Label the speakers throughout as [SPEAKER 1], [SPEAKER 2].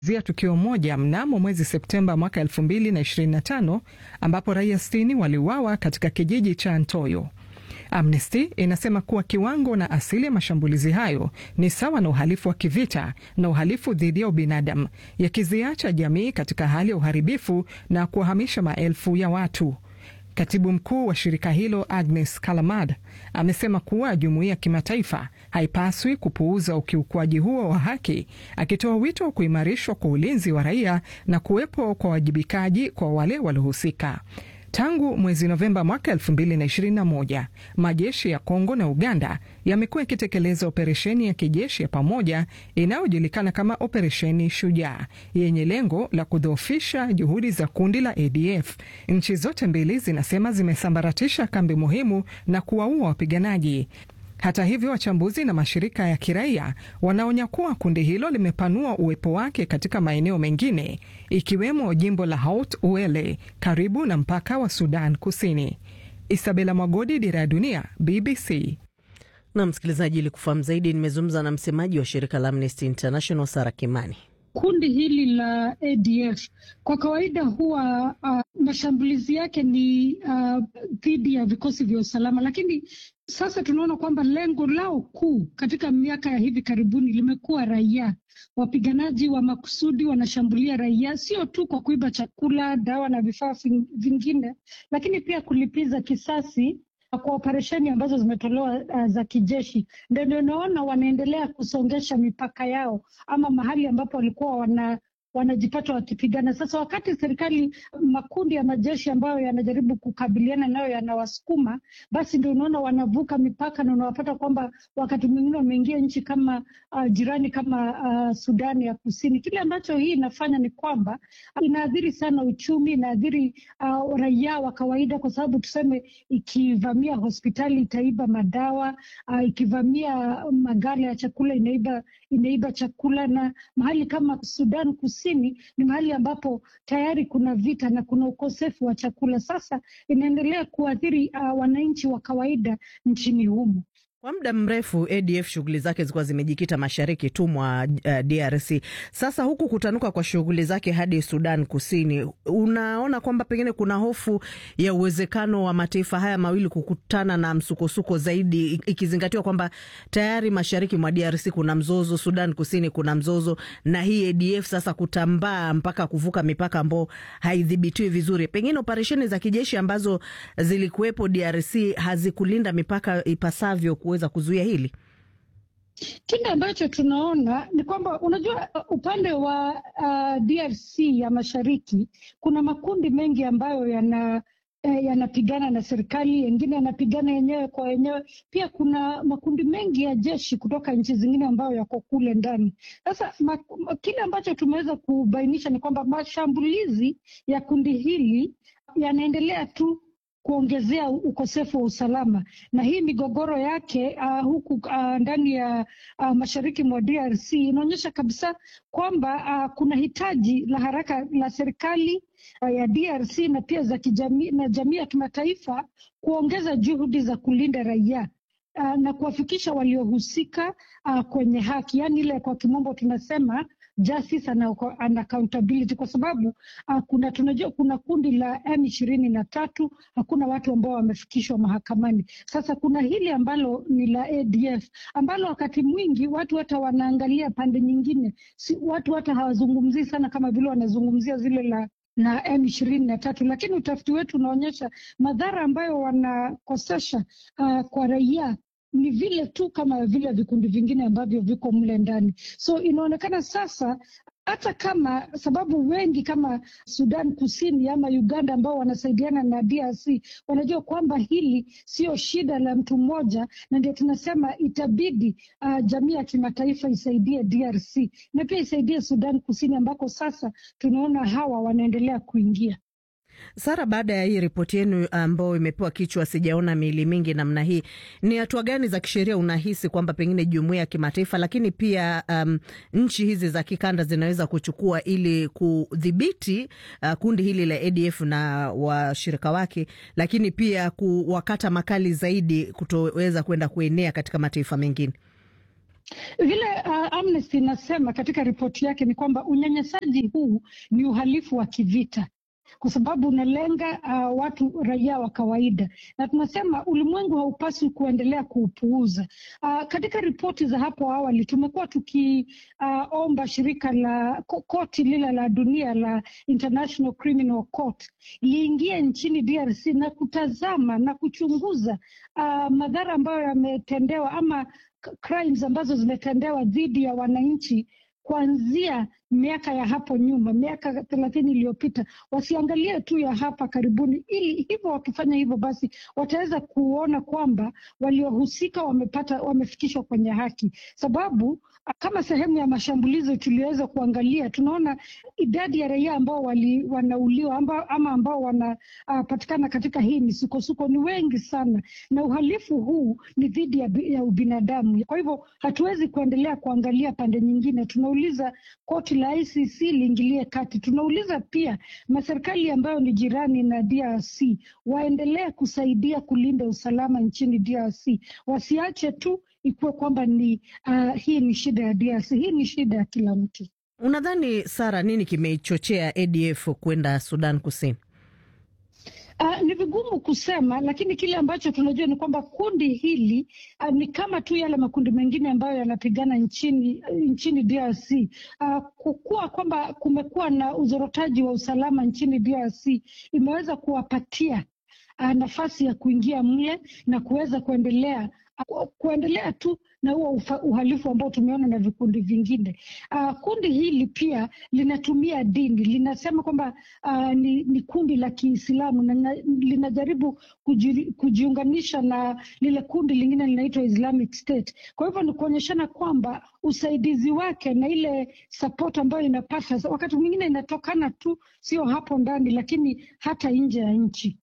[SPEAKER 1] zia tukio moja mnamo mwezi Septemba mwaka 2025 ambapo raia 60 waliuawa katika kijiji cha Ntoyo. Amnesty inasema kuwa kiwango na asili ya mashambulizi hayo ni sawa na uhalifu wa kivita na uhalifu dhidi ya ubinadamu, yakiziacha jamii katika hali ya uharibifu na kuwahamisha maelfu ya watu. Katibu mkuu wa shirika hilo Agnes Kalamad amesema kuwa jumuiya ya kimataifa haipaswi kupuuza ukiukwaji huo wa haki, akitoa wito wa kuimarishwa kwa ulinzi wa raia na kuwepo kwa wajibikaji kwa wale waliohusika. Tangu mwezi Novemba mwaka 2021 majeshi ya Kongo na Uganda yamekuwa yakitekeleza operesheni ya kijeshi ya pamoja inayojulikana kama Operesheni Shujaa yenye lengo la kudhoofisha juhudi za kundi la ADF. Nchi zote mbili zinasema zimesambaratisha kambi muhimu na kuwaua wapiganaji. Hata hivyo, wachambuzi na mashirika ya kiraia wanaonya kuwa kundi hilo limepanua uwepo wake katika maeneo mengine ikiwemo jimbo la Haut Uele karibu na mpaka wa Sudan Kusini. Isabela Mwagodi, Dira ya Dunia, BBC.
[SPEAKER 2] Na msikilizaji, ili kufahamu zaidi, nimezungumza na msemaji wa shirika la Amnesty International Sara Kimani.
[SPEAKER 3] Kundi hili la ADF kwa kawaida huwa uh, mashambulizi yake ni dhidi uh, ya vikosi vya usalama, lakini sasa tunaona kwamba lengo lao kuu katika miaka ya hivi karibuni limekuwa raia. Wapiganaji wa makusudi wanashambulia raia, sio tu kwa kuiba chakula, dawa na vifaa vingine, lakini pia kulipiza kisasi kwa operesheni ambazo zimetolewa uh, za kijeshi. Ndio unaona wanaendelea kusongesha mipaka yao ama mahali ambapo walikuwa wana wanajipata wakipigana. Sasa wakati serikali, makundi ya majeshi ambayo yanajaribu kukabiliana nayo yanawasukuma, basi ndio unaona wanavuka mipaka na unawapata kwamba wakati mwingine wameingia nchi kama uh, jirani kama uh, Sudani ya Kusini. Kile ambacho hii inafanya ni kwamba inaathiri sana uchumi, inaathiri uh, raia wa kawaida, kwa sababu tuseme, ikivamia hospitali itaiba madawa uh, ikivamia magala ya chakula inaiba, inaiba chakula, na mahali kama Sudan Kusini ni mahali ambapo tayari kuna vita na kuna ukosefu wa chakula. Sasa inaendelea kuathiri uh, wananchi wa kawaida nchini humo.
[SPEAKER 2] Kwa muda mrefu ADF shughuli zake zilikuwa zimejikita mashariki tu mwa uh, DRC. Sasa huku kutanuka kwa shughuli zake hadi Sudan Kusini, unaona kwamba pengine kuna hofu ya uwezekano wa mataifa haya mawili kukutana na msukosuko zaidi, ikizingatiwa kwamba tayari mashariki mwa DRC kuna mzozo, Sudan Kusini kuna mzozo, na hii ADF sasa kutambaa mpaka kuvuka mipaka ambao haidhibitiwi vizuri. Pengine operesheni za kijeshi ambazo zilikuwepo DRC hazikulinda mipaka ipasavyo weza kuzuia hili.
[SPEAKER 3] Kile ambacho tunaona ni kwamba unajua, upande wa uh, DRC ya mashariki kuna makundi mengi ambayo yana eh, yanapigana na serikali, yengine yanapigana yenyewe kwa wenyewe. Pia kuna makundi mengi ya jeshi kutoka nchi zingine ambayo yako kule ndani. Sasa kile ambacho tumeweza kubainisha ni kwamba mashambulizi ya kundi hili yanaendelea tu kuongezea ukosefu wa usalama na hii migogoro yake uh, huku uh, ndani ya uh, mashariki mwa DRC inaonyesha kabisa kwamba uh, kuna hitaji la haraka la serikali uh, ya DRC na pia za kijamii na jamii ya kimataifa kuongeza juhudi za kulinda raia uh, na kuwafikisha waliohusika uh, kwenye haki, yaani ile kwa kimombo tunasema justice and accountability kwa sababu uh, kuna tunajua kuna kundi la M ishirini na tatu, hakuna watu ambao wamefikishwa mahakamani. Sasa kuna hili ambalo ni la ADF ambalo wakati mwingi watu hata wanaangalia pande nyingine, si, watu hata hawazungumzii sana kama vile wanazungumzia zile la na M ishirini na tatu, lakini utafiti wetu unaonyesha madhara ambayo wanakosesha uh, kwa raia ni vile tu kama vile vikundi vingine ambavyo viko mle ndani. So inaonekana sasa hata kama sababu wengi kama Sudan Kusini ama Uganda ambao wanasaidiana na DRC wanajua kwamba hili sio shida la mtu mmoja, na ndio tunasema itabidi uh, jamii ya kimataifa isaidie DRC na pia isaidie Sudan Kusini ambako sasa tunaona hawa wanaendelea kuingia.
[SPEAKER 2] Sara, baada ya hii ripoti yenu ambayo imepewa kichwa sijaona miili mingi namna hii, ni hatua gani za kisheria unahisi kwamba pengine jumuiya ya kimataifa lakini pia um, nchi hizi za kikanda zinaweza kuchukua ili kudhibiti uh, kundi hili la ADF na washirika wake, lakini pia kuwakata makali zaidi kutoweza kwenda kuenea katika mataifa mengine?
[SPEAKER 3] Vile uh, Amnesty inasema katika ripoti yake ni kwamba unyanyasaji huu ni uhalifu wa kivita kwa sababu unalenga uh, watu raia wa kawaida, na tunasema ulimwengu haupaswi kuendelea kuupuuza. Uh, katika ripoti za hapo awali tumekuwa tukiomba uh, shirika la koti lile la dunia la International Criminal Court liingie nchini DRC na kutazama na kuchunguza uh, madhara ambayo yametendewa ama crimes ambazo zimetendewa dhidi ya wananchi kuanzia miaka ya hapo nyuma, miaka thelathini iliyopita, wasiangalie tu ya hapa karibuni, ili hivyo wakifanya hivyo, basi wataweza kuona kwamba waliohusika wamepata, wamefikishwa kwenye haki, sababu kama sehemu ya mashambulizi tuliweza kuangalia, tunaona idadi ya raia ambao wali, wanauliwa amba, ama ambao wanapatikana uh, katika hii misukosuko ni wengi sana, na uhalifu huu ni dhidi ya, ya ubinadamu. Kwa hivyo hatuwezi kuendelea kuangalia pande nyingine. Tunauliza koti la ICC liingilie kati. Tunauliza pia maserikali ambayo ni jirani na DRC waendelee kusaidia kulinda usalama nchini DRC, wasiache tu ikuwe kwamba ni uh, hii ni shida ya DRC. Hii ni shida ya kila mtu.
[SPEAKER 2] Unadhani Sara, nini kimeichochea ADF kwenda Sudan Kusini?
[SPEAKER 3] Uh, ni vigumu kusema, lakini kile ambacho tunajua ni kwamba kundi hili uh, ni kama tu yale makundi mengine ambayo yanapigana nchini nchini DRC. Uh, kukuwa kwamba kumekuwa na uzorotaji wa usalama nchini DRC imeweza kuwapatia uh, nafasi ya kuingia mle na kuweza kuendelea uh, kuendelea tu na huo uhalifu ambao tumeona na vikundi vingine. Uh, kundi hili pia linatumia dini, linasema kwamba uh, ni, ni kundi la Kiislamu na linajaribu kuji, kujiunganisha na lile kundi lingine linaitwa Islamic State. Kwa hivyo ni kuonyeshana kwamba usaidizi wake na ile support ambayo inapata wakati mwingine inatokana tu, sio hapo ndani, lakini hata nje ya nchi.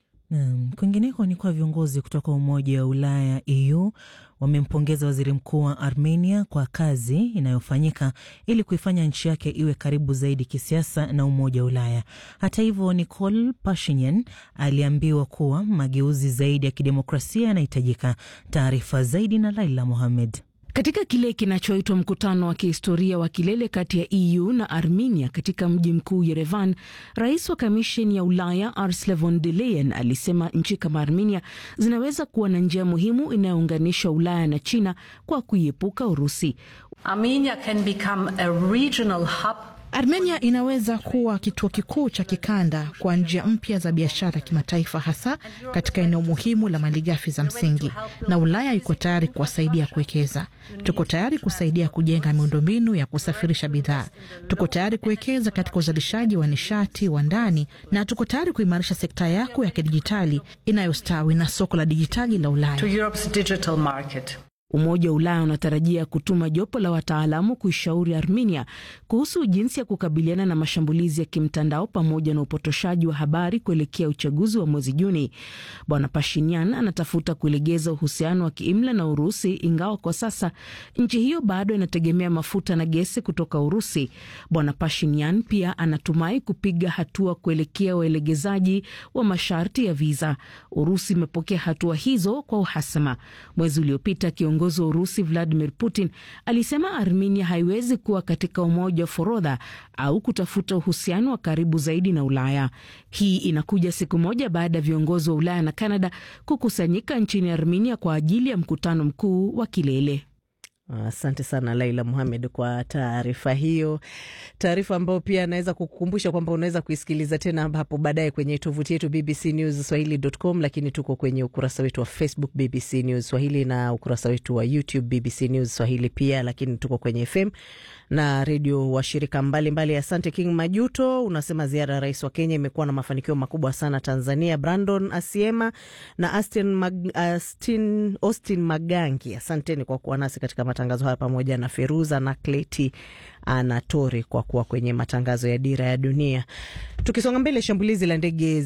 [SPEAKER 4] Naam, kwingineko ni kwa viongozi kutoka Umoja wa Ulaya EU wamempongeza waziri mkuu wa Armenia kwa kazi inayofanyika ili kuifanya nchi yake iwe karibu zaidi kisiasa na Umoja wa Ulaya. Hata hivyo, Nikol Pashinyan aliambiwa kuwa mageuzi zaidi ya kidemokrasia yanahitajika. Taarifa zaidi na Laila Mohamed.
[SPEAKER 5] Katika kile kinachoitwa mkutano wa kihistoria wa kilele kati ya EU na Armenia katika mji mkuu Yerevan, rais wa kamisheni ya Ulaya Ursula von der Leyen alisema nchi kama Armenia zinaweza kuwa na njia muhimu inayounganisha Ulaya na China kwa kuiepuka Urusi.
[SPEAKER 6] Armenia can become a regional hub
[SPEAKER 7] Armenia inaweza kuwa kituo kikuu cha kikanda kwa njia mpya za biashara kimataifa, hasa katika eneo muhimu la malighafi za msingi, na Ulaya iko tayari kuwasaidia kuwekeza. Tuko tayari kusaidia kujenga miundombinu ya kusafirisha bidhaa. Tuko tayari kuwekeza katika uzalishaji wa nishati wa ndani, na tuko tayari kuimarisha sekta yako ya kidijitali inayostawi na soko la dijitali la Ulaya.
[SPEAKER 6] to Europe's digital market.
[SPEAKER 5] Umoja wa Ulaya unatarajia kutuma jopo la wataalamu kuishauri Armenia kuhusu jinsi ya kukabiliana na mashambulizi ya kimtandao pamoja na upotoshaji wa habari kuelekea uchaguzi wa mwezi Juni. Bwana Pashinyan anatafuta kulegeza uhusiano wa kiimla na Urusi, ingawa kwa sasa nchi hiyo bado inategemea mafuta na gesi kutoka Urusi. Bwana Pashinyan pia anatumai kupiga hatua kuelekea uelegezaji wa masharti ya viza. Urusi imepokea hatua hizo kwa uhasama. Mwezi uliopita kiongozi wa Urusi Vladimir Putin alisema Armenia haiwezi kuwa katika umoja wa forodha au kutafuta uhusiano wa karibu zaidi na Ulaya. Hii inakuja siku moja baada ya viongozi wa Ulaya na Kanada kukusanyika nchini Armenia kwa ajili ya mkutano mkuu wa kilele.
[SPEAKER 2] Asante sana Laila Muhamed kwa taarifa hiyo, taarifa ambayo pia anaweza kukukumbusha kwamba unaweza kuisikiliza tena hapo baadaye kwenye tovuti yetu BBC News Swahili.com, lakini tuko kwenye ukurasa wetu wa Facebook BBC News Swahili na ukurasa wetu wa YouTube BBC News Swahili pia, lakini tuko kwenye FM na redio washirika mbalimbali. Asante King Majuto, unasema ziara ya rais wa Kenya imekuwa na mafanikio makubwa sana Tanzania. Brandon Asiema na Austin, Mag, Austin, Austin Magangi, asanteni kwa kuwa nasi katika matangazo haya pamoja na Feruza na Kleti Anatori kwa kuwa kwenye matangazo ya Dira ya Dunia. Tukisonga mbele, shambulizi la ndege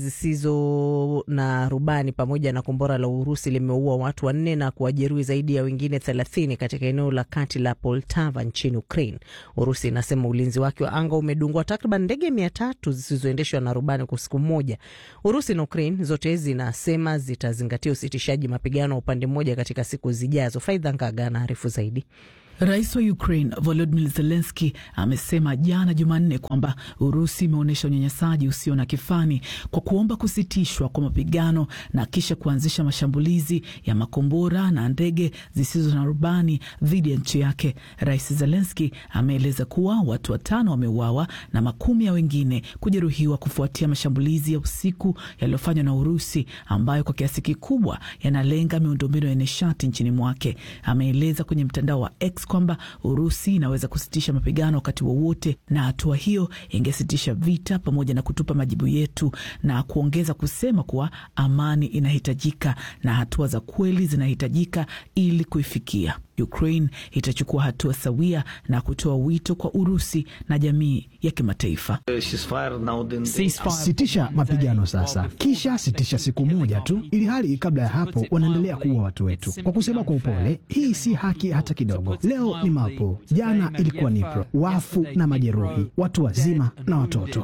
[SPEAKER 2] zisizo na rubani pamoja na kombora la Urusi limeua watu wanne na kuwajeruhi zaidi ya wengine thelathini katika eneo la kati la Poltava nchini Ukraine. Urusi inasema ulinzi wake wa anga umedungwa takriban ndege mia tatu zisizoendeshwa na rubani kwa siku moja. Urusi na Ukraine zote zinasema zitazingatia usitishaji mapigano wa upande mmoja katika siku zijazo. Faidha Ngaga anaarifu zaidi.
[SPEAKER 8] Rais wa Ukraine Volodymyr Zelensky amesema jana Jumanne kwamba Urusi imeonyesha unyanyasaji usio na kifani kwa kuomba kusitishwa kwa mapigano na kisha kuanzisha mashambulizi ya makombora na ndege zisizo na rubani dhidi ya nchi yake. Rais Zelensky ameeleza kuwa watu watano wameuawa na makumi ya wengine kujeruhiwa kufuatia mashambulizi ya usiku yaliyofanywa na Urusi ambayo kwa kiasi kikubwa yanalenga miundombinu ya nishati nchini mwake. Ameeleza kwenye mtandao wa X kwamba Urusi inaweza kusitisha mapigano wakati wowote, na hatua hiyo ingesitisha vita pamoja na kutupa majibu yetu, na kuongeza kusema kuwa amani inahitajika na hatua za kweli zinahitajika ili kuifikia. Ukraine itachukua hatua sawia na kutoa wito kwa Urusi na jamii ya kimataifa.
[SPEAKER 9] Sitisha mapigano sasa, kisha sitisha siku moja tu, ili hali kabla ya hapo wanaendelea kuua watu wetu. Kwa kusema kwa upole, hii si haki hata kidogo. Leo ni Mariupol, jana ilikuwa Dnipro, wafu na majeruhi, watu wazima na watoto.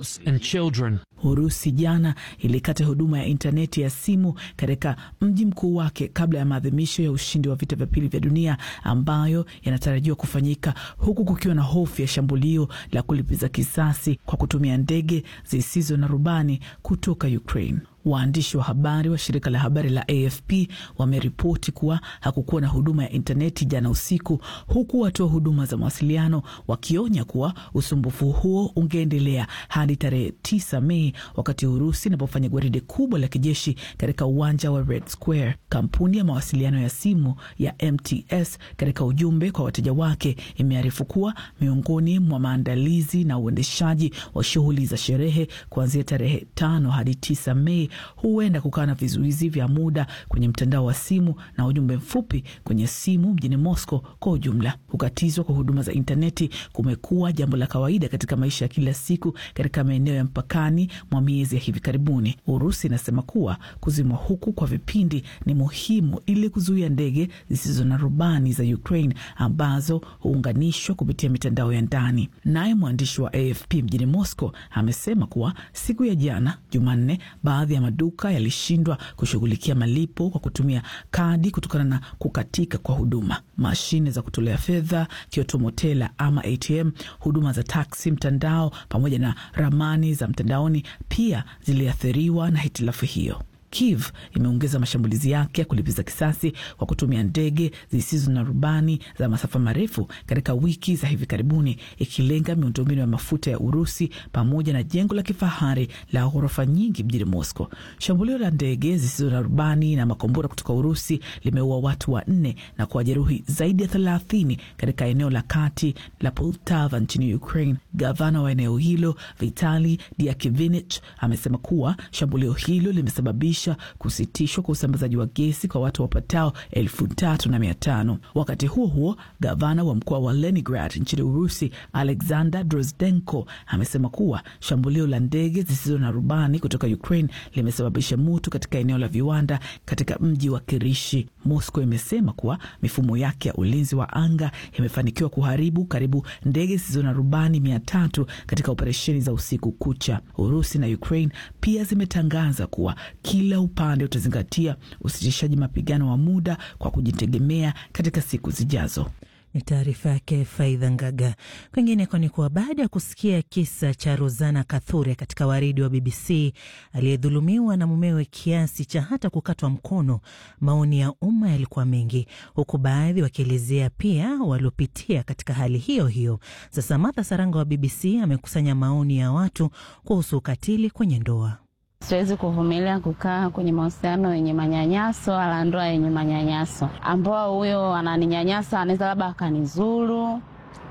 [SPEAKER 8] Urusi jana ilikata huduma ya intaneti ya simu katika mji mkuu wake kabla ya maadhimisho ya ushindi wa vita vya pili vya dunia ambayo yanatarajiwa kufanyika huku kukiwa na hofu ya shambulio la kulipiza kisasi kwa kutumia ndege zisizo na rubani kutoka Ukraine. Waandishi wa habari wa shirika la habari la AFP wameripoti kuwa hakukuwa na huduma ya intaneti jana usiku, huku watoa huduma za mawasiliano wakionya kuwa usumbufu huo ungeendelea hadi tarehe 9 Mei, wakati Urusi inapofanya gwaride kubwa la kijeshi katika uwanja wa Red Square. Kampuni ya mawasiliano ya simu ya MTS katika ujumbe kwa wateja wake imearifu kuwa miongoni mwa maandalizi na uendeshaji wa shughuli za sherehe kuanzia tarehe tano hadi 9 Mei huenda kukawa na vizuizi vya muda kwenye mtandao wa simu na ujumbe mfupi kwenye simu mjini Moscow. Kwa ujumla, kukatizwa kwa huduma za intaneti kumekuwa jambo la kawaida katika maisha ya kila siku katika maeneo ya mpakani mwa miezi ya hivi karibuni. Urusi inasema kuwa kuzimwa huku kwa vipindi ni muhimu ili kuzuia ndege zisizo na rubani za Ukraine ambazo huunganishwa kupitia mitandao ya ndani. Naye mwandishi wa AFP mjini Moscow amesema kuwa siku ya jana Jumanne, baadhi ya maduka yalishindwa kushughulikia malipo kwa kutumia kadi kutokana na kukatika kwa huduma. Mashine za kutolea fedha, kiotomotela ama ATM, huduma za taksi mtandao, pamoja na ramani za mtandaoni pia ziliathiriwa na hitilafu hiyo. Kiev imeongeza mashambulizi yake ya kulipiza kisasi kwa kutumia ndege zisizo na rubani za masafa marefu katika wiki za hivi karibuni, ikilenga miundombinu ya mafuta ya Urusi pamoja na jengo la kifahari la ghorofa nyingi mjini Moscow. Shambulio la ndege zisizo na rubani na makombora kutoka Urusi limeua watu wanne na kuwajeruhi zaidi ya thelathini katika eneo la kati la Poltava nchini Ukraine. Gavana wa eneo hilo Vitali Diakivich amesema kuwa shambulio hilo limesababisha kusitishwa kwa usambazaji wa gesi kwa watu wapatao elfu tatu na mia tano. Wakati huo huo, gavana wa mkoa wa Leningrad nchini Urusi Alexander Drozdenko amesema kuwa shambulio la ndege zisizo na rubani kutoka Ukraine limesababisha moto katika eneo la viwanda katika mji wa Kirishi. Moscow imesema kuwa mifumo yake ya ulinzi wa anga imefanikiwa kuharibu karibu ndege zisizo na rubani mia tatu katika operesheni za usiku kucha. Urusi na Ukraine pia zimetangaza kuwa kila upande utazingatia usitishaji mapigano wa muda kwa kujitegemea katika siku zijazo.
[SPEAKER 4] Ni taarifa yake Faidha Ngaga. Kwingineko ni kuwa baada ya kusikia kisa cha Rosana Kathure katika waridi wa BBC aliyedhulumiwa na mumewe kiasi cha hata kukatwa mkono, maoni ya umma yalikuwa mengi, huku baadhi wakielezea pia waliopitia katika hali hiyo hiyo. Sasa Martha Saranga wa BBC amekusanya maoni ya watu kuhusu ukatili kwenye ndoa.
[SPEAKER 10] Siwezi kuvumilia kukaa kwenye mahusiano yenye manyanyaso wala ndoa yenye manyanyaso, ambao huyo ananinyanyasa anaweza labda akanizuru,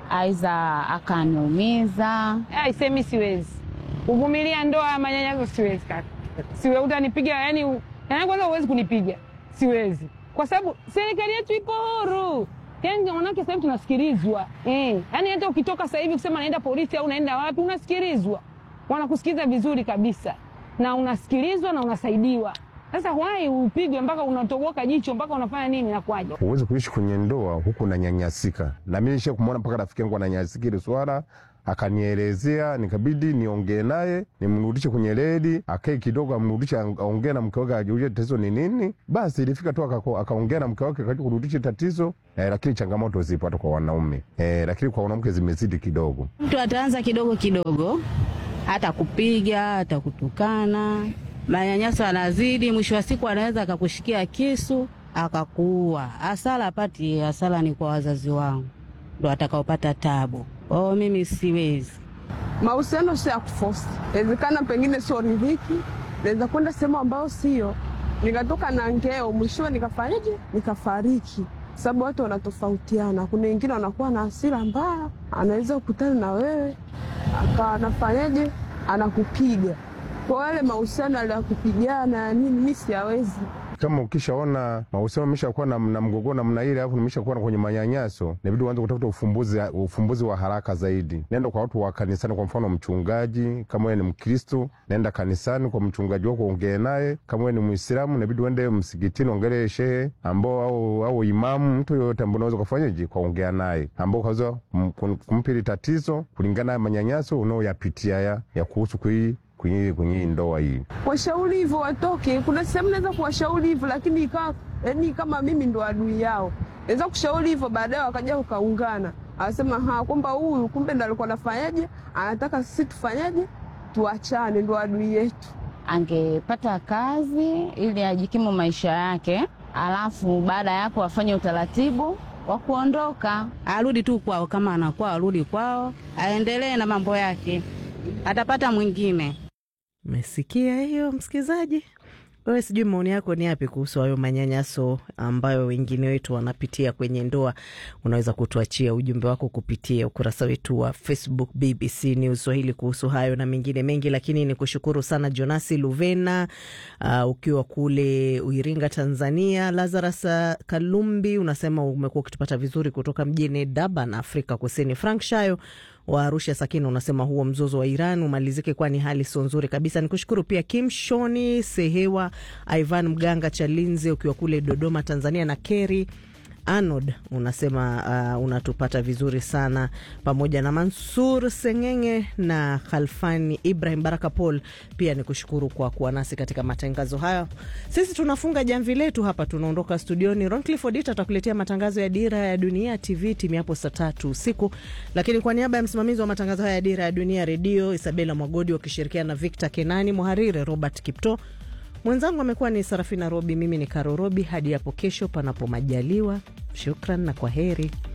[SPEAKER 10] aiza akaniumiza.
[SPEAKER 11] Aisemi siwezi kuvumilia ndoa ya manyanyaso, siwezi kaka, siwe utanipiga yani, yani kwanza huwezi kunipiga, siwezi kwa sababu serikali yetu ipo huru yani manake sasa hivi tunasikilizwa eh. Yani hata ukitoka sasa hivi kusema naenda polisi au naenda wapi, unasikilizwa, wanakusikiliza vizuri kabisa na unasikilizwa na unasaidiwa. Sasa wai upigwe mpaka unatoboka jicho mpaka unafanya nini? Nakwaje?
[SPEAKER 12] Huwezi kuishi kwenye ndoa huku unanyanyasika, na mimi nisha kumwona mpaka rafiki yangu ananyanyasika ile swala akanielezea, nikabidi niongee naye nimrudishe kwenye reli, akae kidogo, amrudishe aongee na mke wake, ajulie tatizo ni nini. Basi ilifika tu akaongea na mke wake katika kurudisha tatizo eh, lakini changamoto zipo hata kwa wanaume eh, lakini kwa wanawake zimezidi kidogo.
[SPEAKER 10] Mtu ataanza kidogo kidogo, hata kupiga hata kutukana, manyanyaso anazidi, mwisho wa siku anaweza akakushikia kisu akakuua. Hasara apati, hasara ni kwa wazazi wangu ndo atakaopata tabu. Oh, mimi siwezi.
[SPEAKER 13] Mahusiano sio ya kufosi, inawezekana pengine sio ridhiki, naweza kwenda sehemu ambayo sio, nikatoka na ngeo, mwishowe nikafanyaje, nikafariki sababu watu wanatofautiana. Kuna wengine wanakuwa na hasira mbaya, anaweza kukutana na wewe akawa anafanyaje, anakupiga. Kwa yale mahusiano ya kupigana nini, mi siyawezi
[SPEAKER 12] kama ukishaona mahusiano ameshakuwa na, na mgogoro namna ile, alafu nimeshakuwa kwenye manyanyaso, inabidi uanze kutafuta ufumbuzi, ufumbuzi wa haraka zaidi. Nenda kwa watu wa kanisani, kwa mfano mchungaji. Kama wewe ni Mkristo, nenda kanisani kwa mchungaji wako, ongee naye. Kama wewe ni Muislamu, inabidi uende msikitini, ongelee shehe ambao au, au imamu, mtu yoyote ambao unaweza kufanyaje, kwa ongea naye, ambao kaweza kumpili tatizo kulingana na manyanyaso unaoyapitia ya, ya kuhusu kui kwenye kwenye ndoa hii.
[SPEAKER 13] Washauri hivyo watoke. Kuna sehemu naweza kuwashauri hivyo, lakini ikawa yani kama mimi ndo adui yao. Naweza kushauri hivyo, baadaye wakaja ukaungana, anasema ha, kwamba huyu kumbe ndo alikuwa anafanyaje, anataka sisi tufanyaje, tuachane, ndo adui yetu.
[SPEAKER 10] Angepata kazi ili ajikimu maisha yake, alafu baada ya hapo afanye utaratibu wa kuondoka, arudi tu kwao. Kama anakuwa arudi kwao, aendelee na mambo yake, atapata mwingine.
[SPEAKER 2] Umesikia hiyo msikilizaji? Wewe sijui maoni yako ni yapi kuhusu hayo manyanyaso ambayo wengine wetu wanapitia kwenye ndoa? Unaweza kutuachia ujumbe wako kupitia ukurasa wetu wa Facebook BBC News Swahili kuhusu hayo na mengine mengi, lakini ni kushukuru sana Jonasi Luvena uh, ukiwa kule Iringa, Tanzania. Lazarus Kalumbi unasema umekuwa ukitupata vizuri kutoka mjini Durban, Afrika Kusini. Frank Shayo wa Arusha Sakina unasema huo mzozo wa Iran umalizike, kwani hali sio nzuri kabisa. Ni kushukuru pia Kim Shoni Sehewa, Ivan Mganga Chalinze ukiwa kule Dodoma, Tanzania, na Keri Arnold unasema uh, unatupata vizuri sana pamoja na Mansur Sengenge na Khalfani Ibrahim Baraka Paul. Pia ni kushukuru kwa kuwa nasi katika matangazo haya. Sisi tunafunga jamvi letu hapa, tunaondoka studioni. Ron Clifford atakuletea matangazo ya Dira ya Dunia TV timu hapo saa tatu usiku, lakini kwa niaba ya msimamizi wa matangazo haya ya Dira ya Dunia Redio Isabela Mwagodi wakishirikiana na Victor Kenani, mhariri Robert Kipto mwenzangu amekuwa ni Sarafina Robi, mimi ni Karo Robi. Hadi hapo kesho, panapo majaliwa. Shukran na kwa heri.